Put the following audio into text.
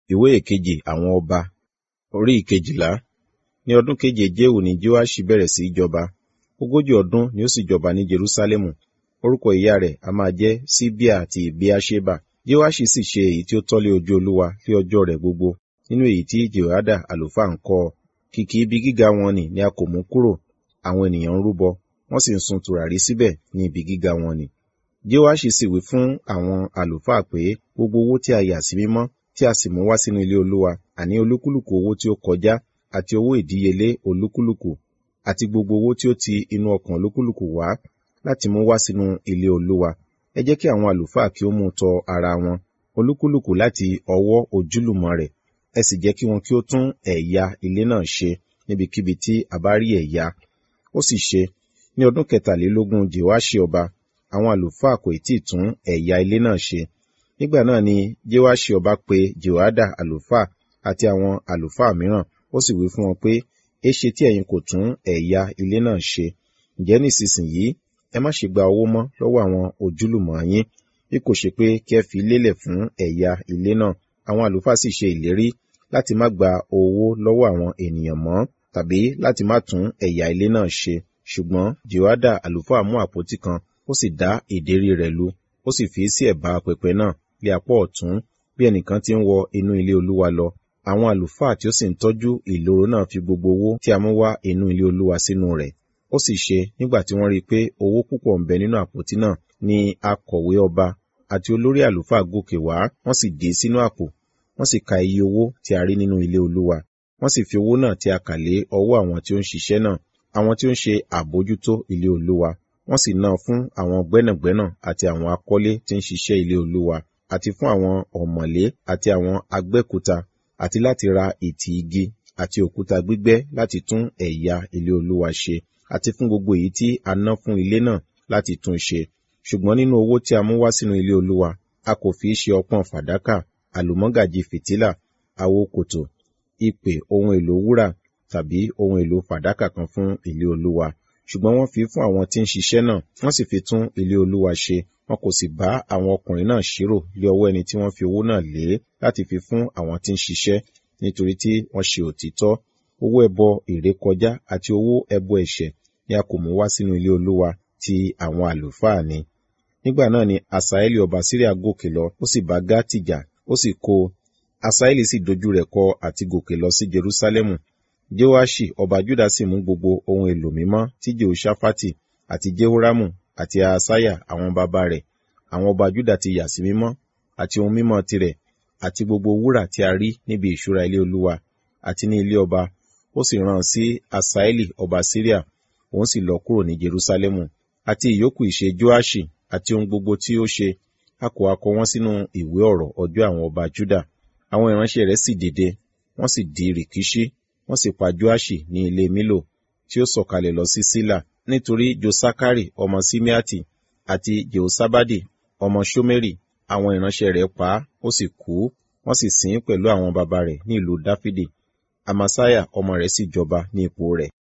ìwé ìkejì àwọn ọba orí ìkejìlá ní ọdún keje jéhù ni joaṣi bẹ̀rẹ̀ sí í jọba ogójì ọdún ni ó sì jọba ní jerúsálẹ́mù orúkọ ìyá rẹ̀ a máa jẹ́ síbíà àti bíáṣébà joaṣi sì ṣe èyí tí ó tọ́lé ojú olúwa lé ọjọ́ rẹ̀ gbogbo nínú èyí tí jehoiada àlùfáà ń kọ́ kìkì ibi gíga wọn nì ni a kò mú kúrò àwọn ènìyàn ń rúbọ wọ́n sì ń sun tùràrí síbẹ̀ ní ibi gíga wọn nì joaṣi sì wí fún àwọn àlùfáà pé gbogbo owó tí a yà sí mímọ́ tí a sì mú wá sínú ilé olúwa àní olúkúlùkù owó tí ó kọjá àti owó ìdíyelé olúkúlùkù àti gbogbo owó tí ó ti inú ọkàn olúkúlùkù wá láti mú wá sínú ilé olúwa ẹ jẹ́ kí àwọn àlùfáà kí ó mú tọ ara wọn olúkúlùkù láti ọwọ́ ojúlùmọ̀ rẹ̀ ẹ sì jẹ́ kí wọn kí ó tún ẹ̀yà ilé náà ṣe níbikíbi tí a bá rí ẹ̀yà ó sì ṣe ní ọdún kẹtàlélógún jehoaṣi ọba àwọn àlùfáà kò tí ì tún ẹ̀yà ilé náà ṣe nígbà náà ni jehoaṣi ọba pe jehoiada àlùfáà àti àwọn àlùfáà mìíràn ó sì wí fún wọn pé éṣe tí ẹ̀yin kò tún ẹ̀yà ilé náà ṣe ǹjẹ́ nísinsìnyí ẹ má ṣe gba owó mọ́ lọ́wọ́ àwọn ojúlùmọ̀ yín bí kò ṣe pé kí ẹ fi lélẹ̀ fún ẹ̀yà ilé náà àwọn àlùfáà sì ṣe ìlérí láti má gba owó lọ́wọ́ àwọn ènìyàn mọ́ tàbí láti má tún ẹ̀yà ilé náà ṣe ṣùgbọ́n jehoiada àlùfáà mú àpótí kan ó sì dá ìdérí rẹ̀ lu ó sì fi sí ẹ̀bá pẹpẹ náà lé apá ọ̀tún bí ẹnìkan ti ń wọ inú ilé olúwa lọ àwọn àlùfáà tí ó sì ń tọ́jú ìloro náà fi gbogbo owó tí a mú wá inú ilé olúwa sínú rẹ̀ ó sì ṣe nígbà tí wọ́n rí i pé owó púpọ̀ ń bẹ nínú àpótí náà ni akọ̀wé ọba àti olórí àlùfáà gòkè wá wọ́n sì dé sínú àpò wọ́n sì ka iye owó tí a rí nínú ilé olúwa wọ́n sì fi owó náà tí a kà lé ọwọ́ àwọn tí ó ń ṣiṣẹ́ náà àwọn tí ó ń ṣe àbójútó ilé olúwa wọ́n sì ná fún àwọn gbẹ́nàgbẹ́nà àti àwọn akọ́lé tí ń ṣiṣẹ́ ilé olúwa àti fún àwọn ọ̀mọ̀lé àti àwọn agbẹ́kúta àti láti ra ìtì igi àti òkúta gbígbẹ́ láti tún ẹ̀yà ilé olúwa ṣe àti fún gbogbo èyí tí a ná fún ilé náà láti tún ṣe ṣùgbọ́n nínú owó tí a mú wá sínú ilé olúwa a kò fi ṣe ọpọ́n fàdákà àlùmọ́gàjì fìtílà àwo kòtò ìpè ohun èlò wúrà tàbí ohun èlò fàdákà kan fún ilé olúwa ṣùgbọ́n wọ́n fi fún àwọn tí ń ṣiṣẹ́ náà wọ́n sì fi tún ilé olúwa ṣe wọn kò sì bá àwọn ọkùnrin náà ṣírò lé ọwọ́ ẹni tí wọ́n fi owó náà lé láti fi fún àwọn tí ń ṣiṣẹ́ nítorí tí wọ́n ṣe òtítọ́ owó ẹbọ ìrékọjá àti owó ẹbọ ẹ̀ṣẹ̀ ni a kò mú wá sínú ilé olúwa ti àwọn àlùfáà ni nígbà náà ni asaeli ọba síríà gòkè lọ ó sì bá gátì jà ó sì kó asaeli sì dojú rẹ̀ kọ àti gòkè lọ sí jerúsálẹ́mù jehoashi ọba juda sì mú gbogbo ohun èlò mímọ́ tí jehoshaphat àti jehoramu àti asaya àwọn bàbá rẹ̀ àwọn ọba juda ti yà sí mímọ́ àti ohun mímọ́ tirẹ̀ àti gbogbo wúrà tí a rí níbi ìṣúra ilé olúwa àti ní ilé ọba ó sì rán sí asaeli ọba syria òun sì lọ kúrò ní jerusalemu àti ìyókù ìṣe joashi àti ohun gbogbo tí ó ṣe a kò akọ wọn sínú ìwé ọ̀rọ̀ ọjọ́ àwọn ọba juda àwọn ìránṣẹ́ rẹ̀ sì dìde wọ́n sì di rìkíṣí wọ́n sì pa joashi ní ilé milo tí ó sọ̀kalẹ̀ lọ sí sílà nítorí josakari ọmọ simeati àti jehosabadi ọmọ shomeri àwọn ìránṣẹ́ rẹ̀ pa á ó sì kú wọ́n sì sìn ín pẹ̀lú àwọn baba rẹ̀ ní ìlú dáfídì amasaya ọmọ rẹ̀ sì jọba ní ipò rẹ̀